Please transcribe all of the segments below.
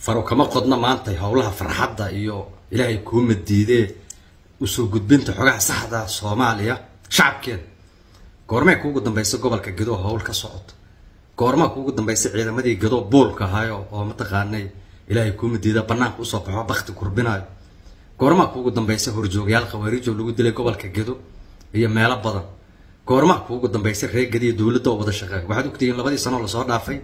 faro kama qodna maanta howlaha farxadda iyo ilaahay kuuma diidee usoo gudbinta xogaha saxda soomaaliya shacabkeeda goormee kuugu dambaysa gobolka gedo howl ka socoto goormaa kuugu dambaysa ciidamadii gedo buulka ahaayo oo mataqaanay ilaahay kuuma diida banaanka usoo baxo bakti kurbinayo goormaa kuugu dambaysa horjoogayaal khawaariijo lagu dilay gobolka gedo iyo meelo badan goormaa kuugu dambaysa reer gediya dowladda oo wada shaqeeya waxaad ogtihiin labadii sanoo lasoo dhaafay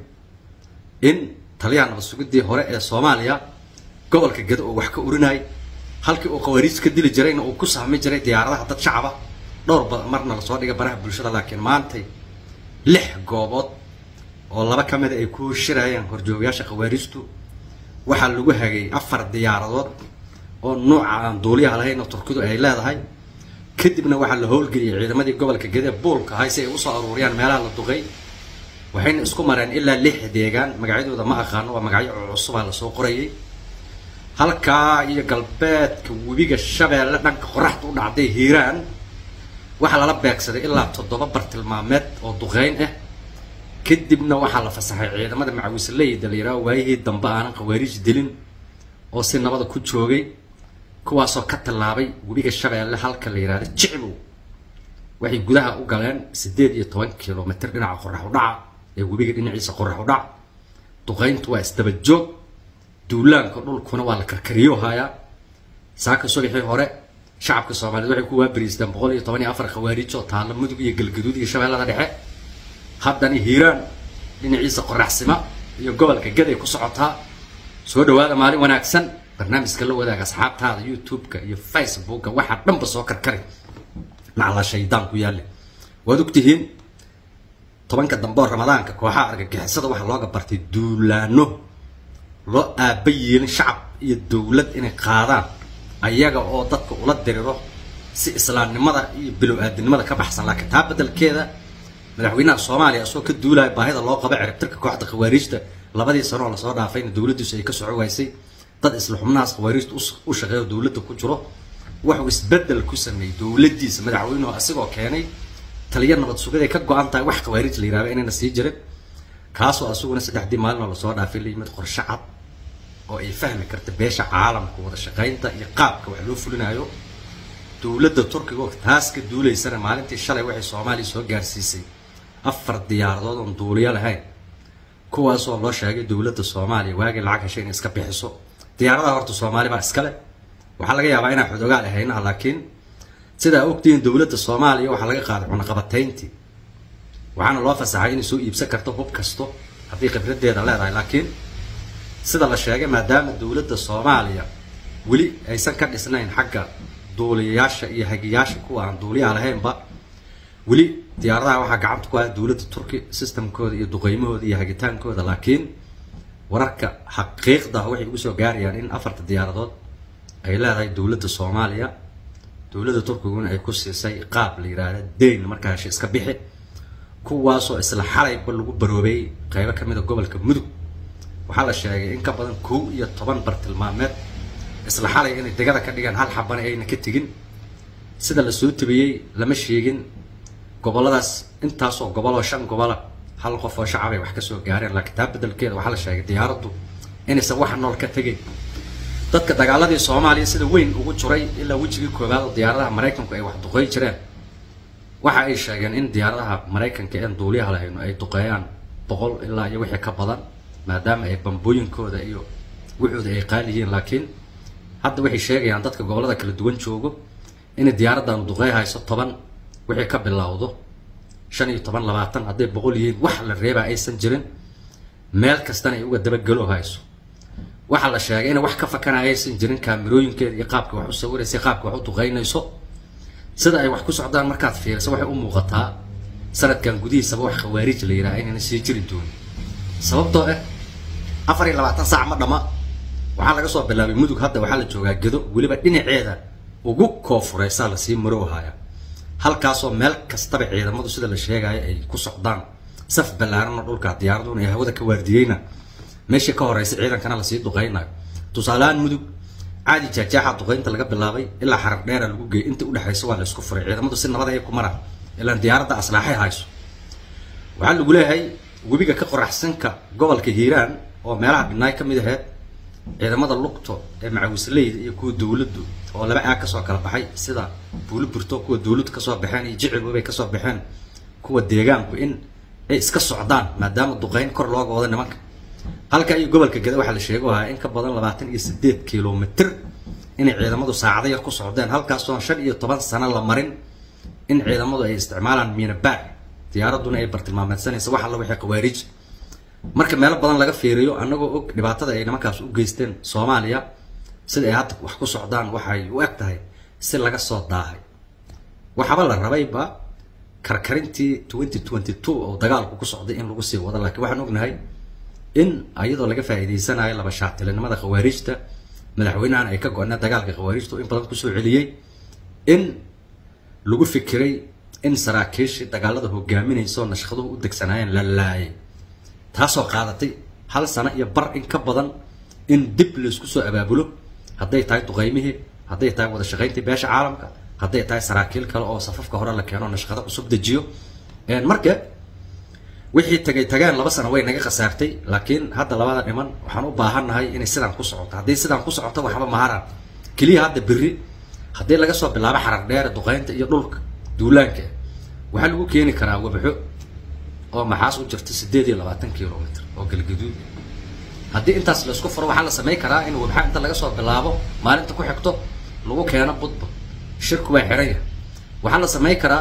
in taliyaha nabad sugidii hore ee soomaaliya gobolka gedo oo wax ka urinayay halkii uu khawaariij ka dili jirayna uu ku sahmi jiray diyaaradaha dad shacaba dhowr ba marna lasoo dhigay baraha bulshada laakiin maantay lix goobood oo laba ka mida ay ku shirayaan horjoogayaasha khawaariijtu waxaa lagu hagay afar diyaaradood oo nuuca aan duuliyaha lahayn oo turkidu ay leedahay kadibna waxaa la howlgeliyay ciidamadii gobolka gede buulka ahay si ay usoo aruuriyaan meelaha la duqay waxayna isku mareen ilaa lix deegaan magacyadooda ma aqaano waa magacyo cusubaa lasoo qorayay halkaa iyo galbeedka webiga shabeelle dhanka qoraxda u dhacday hiiraan waxaa lala beegsaday ilaa toddoba bartilmaameed oo duqeyn ah kadibna waxaa la fasaxay ciidamada macawisleyda la yidhaho waayihii dambe aanan khawaariij dilin oo si nabada ku joogay kuwaasoo ka tallaabay webiga shabeelle halka la yidhahdo jiclow waxay gudaha u galeen siddeed iyo toban kilomitr dhinaca qorax u dhaca ee webiga dhinaciisa qorax u dhac duqayntu waa isdaba joog duulaanka dhulkuna waa la karkariyo hayaa saaka subaxii hore shacabka soomaaliyeed waxay ku waabariisteen boqol iyo toban iyo afar khawaariij oo taalla mudug iyo galgaduud iyo shabeellada dhexe haddana hiiraan dhinaciisa qoraxsima iyo gobolka gaday ku socotaa soo dhawaada maalin wanaagsan barnaamijka la wadaaga asxaabtaada youtube-ka iyo facebooka waxaa dhanba soo karkari nacla shaydaan ku yaalle waad ogtihiin tobanka dambe oo ramadaanka kooxaha argagixisada waxaa looga bartay duulaano loo aaba yeelin shacab iyo dowlad inay qaadaan ayaga oo dadka ula diriro si islaamnimada iyo bilow aadinimada ka baxsan laakiin taa beddelkeeda madaxweynaha soomaaliya isagoo ka duulaya baahida loo qabo ciribtirka kooxda khawaariijta labadii sano oo lasoo dhaafayna dowladdiisu ay ka soco waysay dad isla xubnahaas khawaariijta u shaqeeyo dowladda ku jiro wuxuu isbeddel ku sameeyey dowladdiisa madaxweynuhu asigoo keenay taliya nabad sugaday ka go-an tahay wax khawaariij la yihahdo inayna sii jirin kaasoo asaguna saddexdii maalin oo lasoo dhaafay la yimid qorshe cad oo ay fahmi karta beesha caalamka wada shaqaynta iyo qaabka wax loo fulinayo dowladda turkiga oo taas ka duulaysana maalintii shalay waxay soomaaliya soo gaarsiisay afar diyaaradood oon duuliyo lahayn kuwaasoo loo sheegay dowladda soomaaliya waagii lacag heshay inay iska bixiso diyaaradaha horta soomaali baa iskale waxaa laga yaabaa inaan xodogaal ahaynaha laakiin sidaa ogtihiin dowladda soomaaliya waxaa laga qaaday cunaqabatayntii waxaana loo fasaxay inay soo iibsan karto hub kasto haddii khibraddeeda leedahay laakiin sida la sheegay maadaama dowladda soomaaliya weli aysan ka dhisnayn xagga duuliyayaasha iyo hagiyaasha kuwa aan duuliyaha lahaynba weli diyaaradaha waxaa gacanta ku haya dowladda turki systemkooda iyo duqeymahooda iyo hagitaankooda laakiin wararka xaqiiqda waxay ugu soo gaarayaan in afarta diyaaradood ay leedahay dowladda soomaaliya dowladda turkiguna ay ku siisay qaab la yidhaahda dayn markaa hesha iska bixi kuwaasoo isla xalayba lagu baroobay qeybo ka mid a gobolka mudug waxaa la sheegay in ka badan kow iyo toban bartilmaameed isla xalay inay degada ka dhigaan hal xabana ayna ka tegin sida la soo tabiyey lama sheegin goboladaas intaasoo goboloo shan gobola hal qof oo shacab ay wax ka soo gaareen laakiin taa beddelkeeda waxaa la sheegay diyaaraddu inaysan wax nool ka tegayn dadka dagaaladii soomaaliya sida weyn ugu jiray ilaa wejigii koowaad oo diyaaradaha maraykanku ay wax duqey jireen waxa ay sheegeen in diyaaradaha maraykanka een duuliyaha lahayno ay duqeeyaan boqol ilaa iyo wixii ka badan maadaama ay bambooyinkooda iyo wuxooda ay qaali yihiin laakiin hadda waxay sheegayaan dadka gobollada kala duwan joogo inay diyaaraddan duqey hayso toban wixii ka bilowdo shan iyo toban labaatan hadday boqol yihiin wax la reebaa aysan jirin meel kastana ay uga dabagelo hayso waxaa la sheegay inay wax ka fakanaya aysan jirin kaamirooyinkeeda iyo qaabka wax u sawiraysa qaabka wax u duqeynayso sida ay wax ku socdaan markaad fiiriso waxay u muuqataa sanadkan gudihiisaba wax khawaariij la yidhaha inayna sii jiri doonin sababtoo ah afar iyo labaatan saac ma dhama waxaa laga soo bilaabay mudug hadda waxaa la joogaa gedo weliba dhinaceeda ugu koofureysaa lasii maroohaya halkaasoo meel kastaba ciidamadu sida la sheegayo ay ku socdaan saf ballaaranoo dhulka diyaaraduna ay hawada ka waardiyeyna meeshii ka horeysa ciidankana lasii duqeynayo tusaalehaan mudug caadi jaajaaxa duqeynta laga bilaabay ilaa xarab dheera lagu geeyay inta udhexaysa waa la isku furay ciidamadu si nabad ay ku maraan ilaan diyaaradda aslaaxay hayso waxaa lagu leeyahay webiga ka qoraxsanka gobolka hiiraan oo meelaha dhinaay ka mid aheyd ciidamada lugto ee macawisleyda iyo kuwa dowladdu oo laba aag kasoo kala baxay sida buuli burto kuwa dowladdu kasoo baxeen iyo jicibabay kasoo baxeen kuwa deegaanku in ay iska socdaan maadaama duqeyn kor looga wado nimanka halka iyo gobolka geda waxaa la sheego ahaa in ka badan labaatan iyo sideed kilomitr inay ciidamadu saacado yar ku socdeen halkaasoon shan iyo toban sano la marin in ciidamadu ay isticmaalaan miinabaar diyaaraduna ay bartilmaameedsanaysa wax alla wixii khawaarij marka meelo badan laga fiiriyo annagoo og dhibaatada ay nimankaas u geysteen soomaaliya sida ay hadda wax ku socdaan waxay u eg tahay si laga soo daahay waxaaba la rabayba karkarintii twenty twenty two oo dagaalku ku socday in lagu sii wado laakiin waxaan ognahay in iyadoo laga faa'iideysanayo laba shaatilinimada khawaarijta madaxweynahan ay ka go-na dagaalka khawaarijta oo in badan kusoo celiyey in lagu fikiray in saraakiishii dagaalada hogaaminaysa oo nashqaduhu u degsanaayeen la laayay taasoo qaadatay hal sano iyo bar in ka badan in dib laisku soo abaabulo hadday tahay duqeymihii hadday tahay wada shaqayntii beesha caalamka hadday tahay saraakiil kale oo safafka hore la keeno nashqado cusub dejiyo marka wixii tagay tageen laba sano way naga khasaartay laakiin hadda labada dhiman waxaan u baahannahay inay sidaan ku socoto haddii sidaan ku socoto waxba maharaan keliya hadda berri haddii laga soo bilaabo xarar dheere duqeynta iyo dhulka duulaanka waxaa lagu keeni karaa wabxo oo maxaas u jirta sideed iyo labaatan kilomitr oo galgaduud haddii intaas la isku furo waxaa la samayn karaa in wabxa inta laga soo bilaabo maalinta ku xigto lagu keeno budba shirku waa xiran yahay waxaa la samayn karaa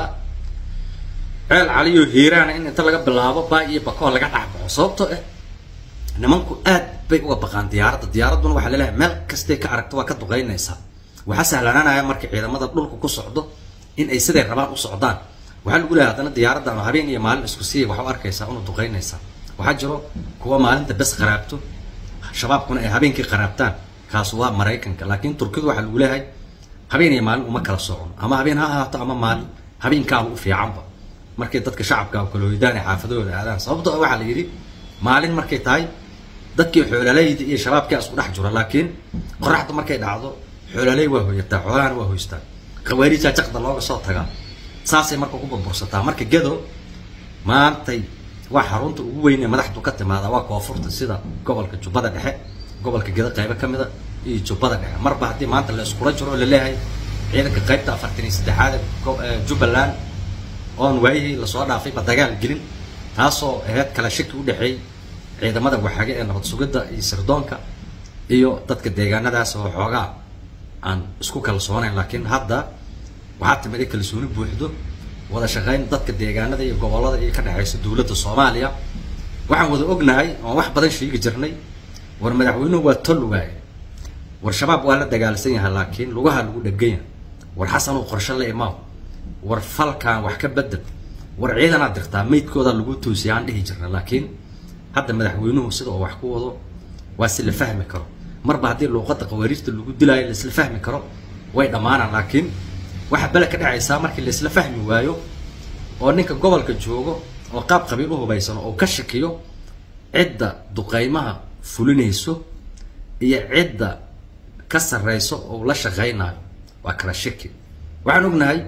ceel caliyo hiiraana in inta laga bilaabo baa iyo bakoo laga dhacbaxo sababtoo ah nimanku aad bay uga baqaan diyaaradda diyaaradduna waxaa laleeyahay meel kastay ka aragto waa ka duqeynaysaa waxaa sahlanaanaya marka ciidamada dhulka ku socdo in ay siday rabaan u socdaan waxaa lagu leeyahay haddana diyaaradda ama habeen iyo maalin isku siiya waxa u arkaysaa una duqeynaysaa waxaa jiro kuwa maalinta bes qaraabto shabaabkuna ay habeenkii qaraabtaan kaas waa maraykanka laakiin turkidu waxaa lagu leeyahay habeen iyo maalin uma kala socon ama habeen ha ahaato ama maalin habeenkaaba u fiicanba markay dadka shacabka kala hoydaan ee xaafadahooda aadaan sababtoo ah waxaa la yidhi maalin markay tahay dadkii xoolalayda iyo shabaabkaa isku dhex jiro laakiin qoraxdu markay dhacdo xoolaley waa hoyataa xoolahana waa hoystaan khawaariijaa jaqda looga soo tagaa saasay marka ku burbursataa marka gedo maantay waa xarunta ugu weyn ee madaxdu ka timaada waa koonfurta sida gobolka jubbada dhexe gobolka gedo qaybo ka mida iyo jubbada dhexe marba haddii maanta la iskula jiro oo laleeyahay ciidanka qaybta afartan iyo saddexaad ee jubbaland oon waayihii lasoo dhaafayba dagaal gelin taasoo aheyd kala shaki u dhexeey ciidamada waxage ee nabad sugidda iyo sirdoonka iyo dadka deegaanadaas oo xoogaa aan isku kalsoonayn laakiin hadda waxaa timid in kalsooni buuxdo wada shaqayn dadka deegaanada iyo gobollada iyo ka dhexaysa dowladda soomaaliya waxaan wada ognahay oon wax badan sheegi jirnay war madaxweynuhu waa tol waaye war shabaab waa la dagaalsan yahay laakiin lugaha lagu dheganya war xasanuu qorshe la imaaw war falkan wax ka bedel war ciidanaad dirtaa maydkooda lagu toosiya aan dhihi jirna laakiin hadda madaxweynuhu sida oo wax ku wado waa si la fahmi karo marba haddii luuqadda qawaariijta lagu dilaayo laisla fahmi karo way dhammaanaan laakiin waxaa bele ka dhacaysaa markii laisla fahmi waayo oo ninka gobolka joogo oo qaab qabiil u hubaysano oo ka shakiyo cidda duqaymaha fulinayso iyo cidda ka sarrayso oo la shaqaynayo waa kala shaki waxaan ognahay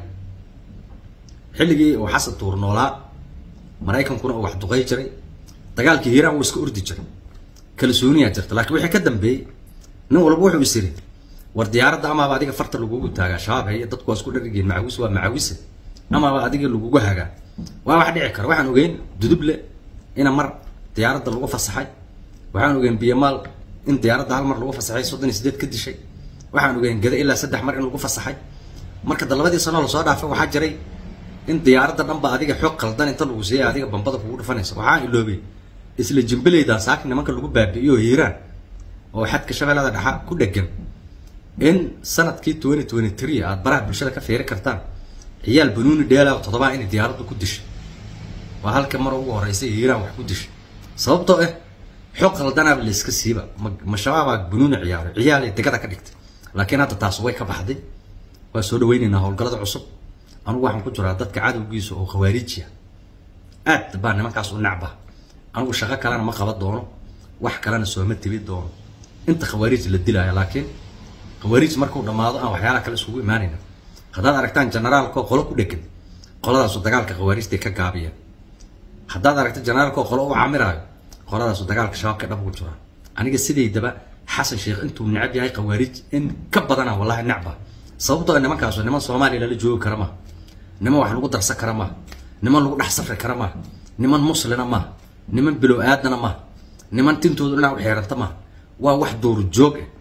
xilligii uu xasan tuur noolaa maraykankuna uu wax duqay jiray dagaalkii hiiraan wuu iska ordi jiray kalsooniyaa jirta laakiin wixii ka dambeeyey nin walba wuxuu is yiri war diyaaradda amaaba adiga farta lagugu taagaa shabaab haye dadku waa isku dharigeen macawis waa macawise amaaba adiga lagugu hagaa waa wax dhici kara waxaan ogeyn duduble ina mar diyaaradda lagu fasaxay waxaan ogeyn biyamaal in diyaaradda hal mar lagu fasaxay soddon iyo sideed ka dishay waxaan ogeyn gada ilaa saddex mar in lagu fasaxay marka dalabadii sanoo lasoo dhaafay waxaa jiray in diyaaradda dhanba adiga xoog qaldan inta lagu siiyay adiga bambada kugu dhufanaysa waxaa iloobay isla jimbilaydan saaki nimanka lagu baabi'iyo hiiraan oo xadka shabeellada dhexa ku dhegan in sanadkii twenty twenty three aad baraha bulshada ka fiiri kartaan ciyaal banuuni dheela toddobaa inay diyaaraddu ku dishay waa halka mar ugu horeysay hiiraan wax ku dishay sababtoo ah xoog qaldanaaba la iska siiba ma shabaabaa banuuni ciyaaray ciyaalay degada ka dhigtay laakiin hadda taas way ka baxday waa soo dhaweynaynaa howlgallada cusub anugu waxaan ku jiraa dadka cadowgiisa oo khawaarijiya aad baa nimankaas u nacba anugu shaqo kalena ma qaban doono wax kalena sooma tibi doono inta khawaarij la dilaayo laakiin khawaarij markuu dhammaado aan waxyaalaha kale isugu imaanayna haddaad aragtaan generaalkoo qolo ku dhegan qoladaasu dagaalka khawaarijtay ka gaabiyeen haddaad aragta generaalkoo qolo u camiraayo qoladaasu dagaalka shabaabka dhab ugu jiraan aniga sidaydaba xasan sheekh intuu necab yahay khawaarij in ka badana wallahi necba sababtoo ah nimankaasu niman soomaaliya lala joogi kara maaha niman wax lagu darsan kara maaha niman lagu dhex safri kara maaha niman muslina maaha niman bilow aadana maaha niman tintoodu dhinac u xeeranta maaha waa wax duur joog ah